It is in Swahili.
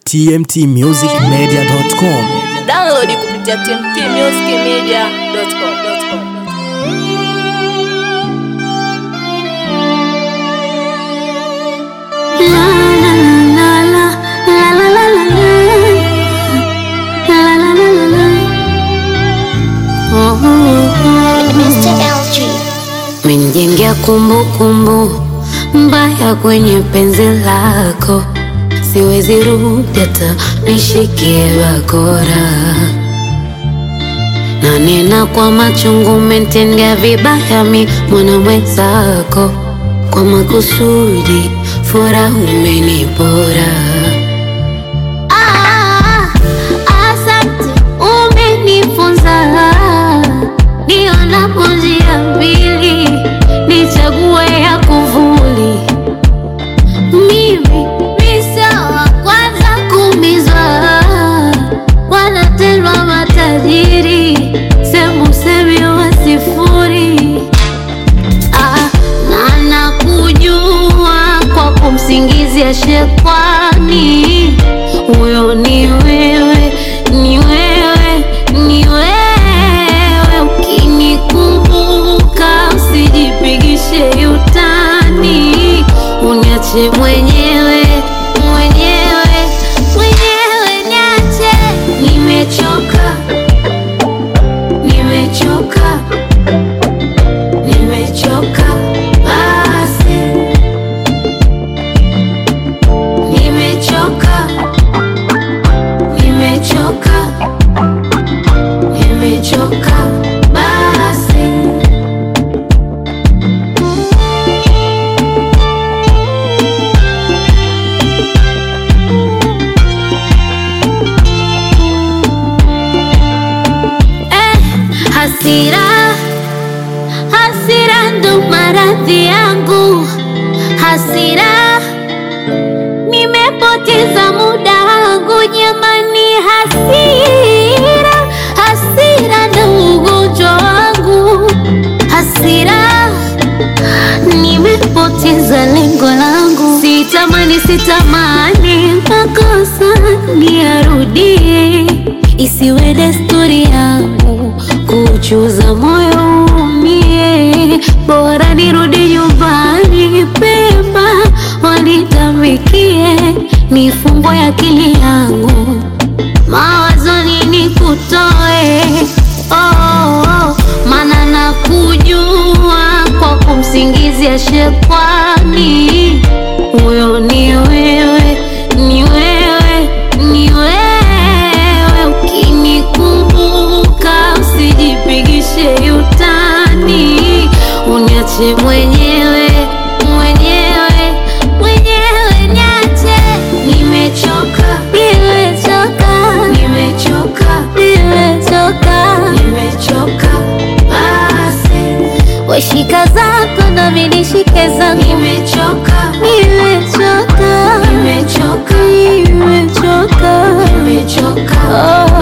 tmtmusicmedia.com. Download kupitia tmtmusicmedia.com. Menijengea kumbukumbu mbaya kwenye penzi lako, siwezi rudi hata nishikie bakora, na nena kwa machungu, umetendea vibaya mi mwana mwenzako, kwa makusudi furaha umenipora. Ah, asante, umenifunza nionapo njia mbili nichague ya kuvuli. Mimi misa wa kwanza kumizwa, wanatelwa matajiri, sembusemi wa sifuri. Ah, na nakujua kwa kumsingizia shekwani, huyo ni wewe, ni wewe, ni wewe. Ukinikumbuka usijipigishe utani, uniache mwenyewe, mwenyewe, mwenyewe, niache. Nimechoka, nimechoka nimechoka basi, nimechoka, nimechoka, nimechoka basi. Eh, hasira Hasira ndo maradhi yangu, hasira nimepoteza muda wangu jamani, hasira hasira ndo ugonjwa wangu, hasira nimepoteza lengo langu, sitamani sitamani makosa niyarudie, isiwe desturi yangu kuchuza moyo umie, bora nirudi nyumbani pema wanitamikie, nifungwe akili yangu mawazoni nikutoe oh, oh, maana nakujua kwa kumsingizia shekwani, huyo ni wewe, ni wewe, ni wewe. Ukinikumbuka usijipigishe utani, uniache mwenyewe, mwenyewe, mwenyewe, niache. Nimechoka, nimechoka, nimechoka, nimechoka, nimechoka basi. Weshika zako na mimi nishike zangu, nimechoka, nimechoka, nimechoka, nimechoka, nimechoka, oh.